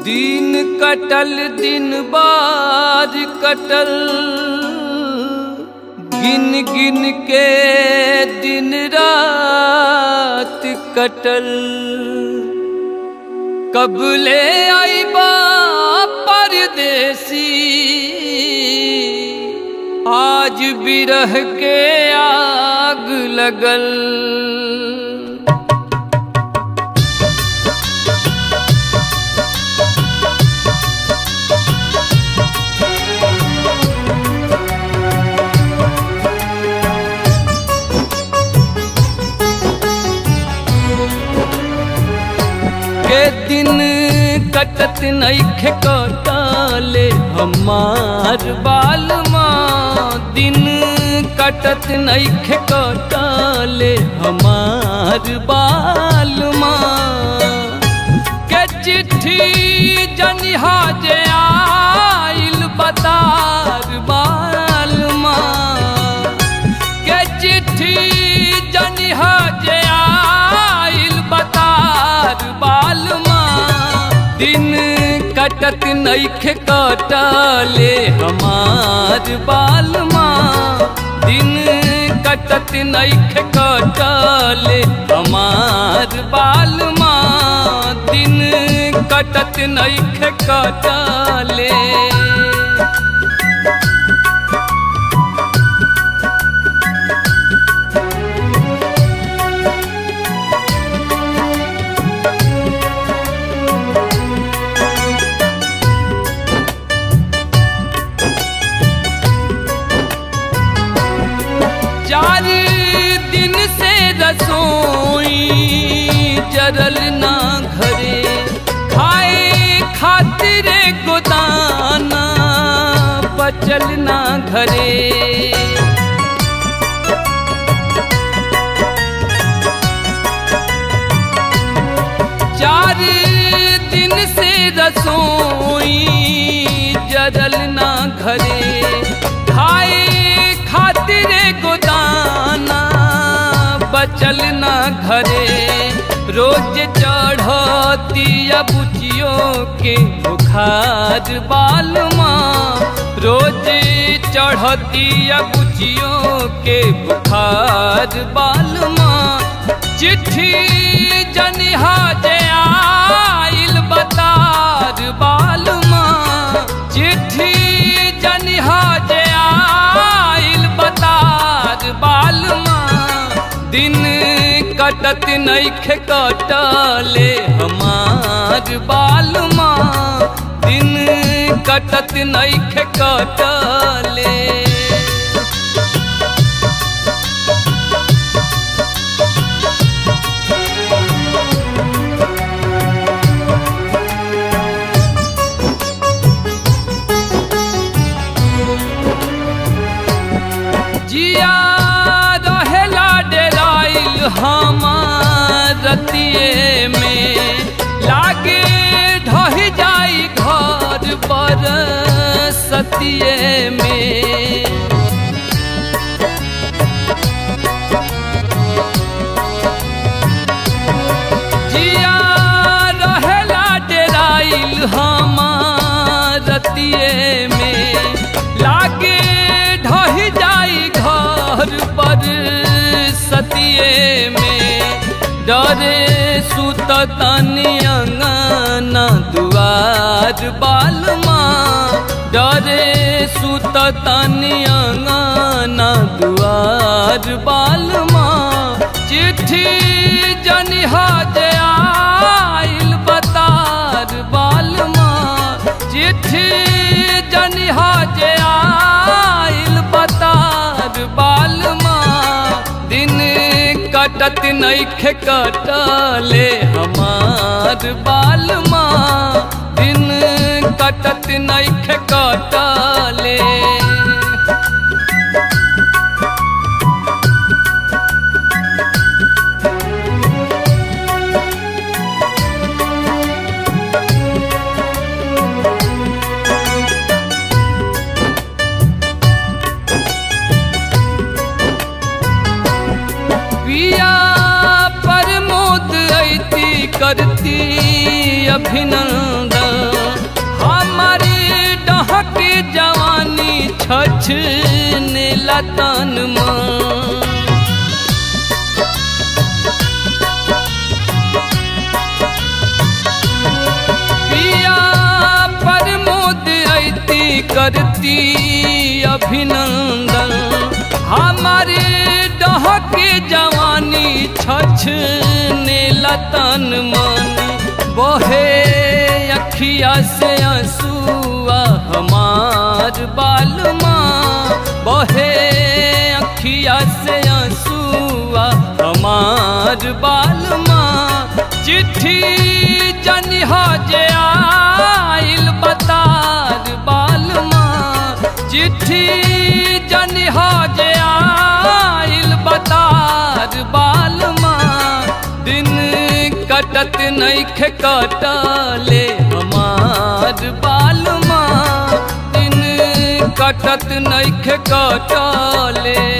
दिन कटल दिन बार कटल गिन गिन के दिन रात कटल कब ले आईबा परदेसी आज बिरह के आग लगल के दिन कटत नैखे कटाले हमार बाल माँ दिन कटत नैखे कटाले हमार बाल माँ के चिट्ठी जनिहा जे आइल बतार बाल माँ के चिट्ठी जनिहा जे आइल बतार बाल माँ दिन कटत नैखे कटले हमार बाल माँ दिन कटत नैखे कटले हमार बाल माँ दिन कटत नैखे कटले चार दिन से रसोई जरल ना घरे खाए खातिर गोदाना बचल ना घरे चार दिन से रसोई जरल ना घरे खाए खातिर गोदाना बचल ना घरे रोज चढ़ती बुचियों के बुखार बाल माँ रोज चढ़ती बुचियों के बुखार बाल माँ चिट्ठी जनिहा जे आइल बतार बाल माँ चिट्ठी जनिहा जे आइल बतार बाल माँ दिन कटत नैखे कटले हमार बाल माँ दिन कटत नैखे कटले जिया रहेला डेराइल हमार रतिये में लागे ढह जाई घर पर सतिये में जिया रहेला डेराइल हमार रतिये में लागे ढह जाई घर पर सतिये में डरे सुत तनी अंगना दुआर बाल माँ डरे सुत तनी अंगना दुआर बाल माँ चिट्ठी जनिहा जे आइल बतार बाल माँ चिट्ठी जनिहा जे आइल बतार बाल माँ दिन कटत नैखे कटले हमार बाल माँ दिन कटत नैखे कटले पिया प्रमोद ऐती करती अभिनंदन डहके जवानी छछ ने लतन मन पिया प्रमोद ऐती करती अभिनंदन हमारे डहके जवानी छछ ने लतन मन बहे अखिया से आंसुआ हमार बालमा बहे अखिया से आंसुआ हमार बालमा चिट्ठी जनिहा जे आइल बतार बालमा चिट्ठी जनिहा जे आइल बतार बालमा दिन कटत नैखे कटले हमार बालमा दिन कटत नैखे कटले